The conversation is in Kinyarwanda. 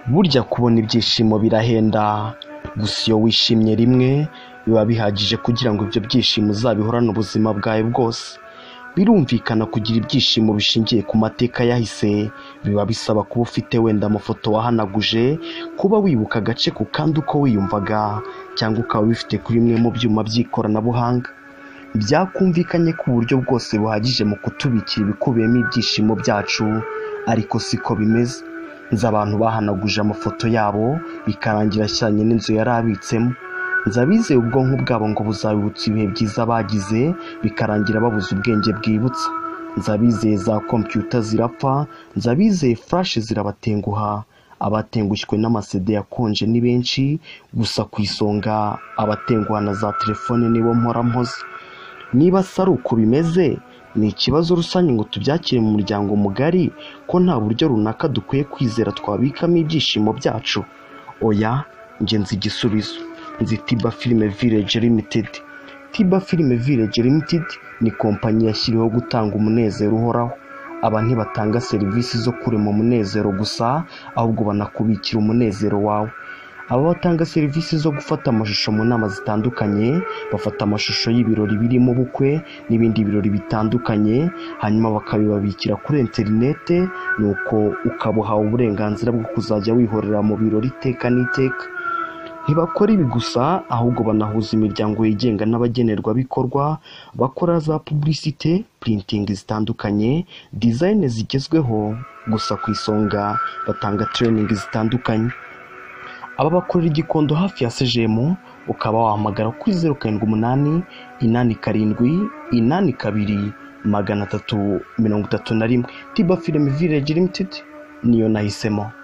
burya kubona ibyishimo birahenda gusa iyo wishimye rimwe biba bihagije kugira ngo ibyo byishimo uzabihorane ubuzima bwawe bwose birumvikana kugira ibyishimo bishingiye ku mateka yahise biba bisaba kuba ufite wenda amafoto wahanaguje kuba wibuka agace ku kandi uko wiyumvaga cyangwa ukaba ubifite kuri bimwe mu byuma by'ikoranabuhanga byakumvikanye ku buryo bwose buhagije mu kutubikira ibikubiyemo ibyishimo byacu ariko siko bimeze nzi abantu bahanaguje amafoto yabo bikarangira ashyiranye n'inzu yari abitsemo nzi abizeye ubwonko bwabo ngo buzabibutsa ibihe byiza bagize bikarangira babuze ubwenge bwibutsa nzi abizeye za kompiyuta zirapfa nzi abizeye furashe zirabatenguha abatengushywe n'amasede yakonje ni benshi gusa ku isonga abatenguha na za telefone nibo mpora mpoze niba se ari uko bimeze ni ikibazo rusange ngo tubyakire mu muryango mugari ko nta buryo runaka dukwiye kwizera twabikamo ibyishimo byacu oya njye nzi igisubizo nzi tiba filime village limited tiba filime village limited ni kompanyi yashyiriweho gutanga umunezero uhoraho aba ntibatanga serivisi zo kurema umunezero gusa ahubwo banakubikira umunezero wawe aba batanga serivisi zo gufata amashusho mu nama zitandukanye bafata amashusho y'ibirori birimo ubukwe n'ibindi birori bitandukanye hanyuma bakabibabikira kuri interinete nuko ukaba uhawe uburenganzira bwo kuzajya wihorera mu birori iteka n'iteka ntibakora ibi gusa ahubwo banahuza imiryango yigenga n'abagenerwabikorwa bakora za puburisite purintingi zitandukanye dizayine zigezweho gusa ku isonga batanga tereyiningi zitandukanye aba bakorera igikondo hafi ya sejemu ukaba wahamagara kuri zeru karindwi umunani inani karindwi inani kabiri magana atatu mirongo itatu na rimwe tiba filime village limitedi niyo nahisemo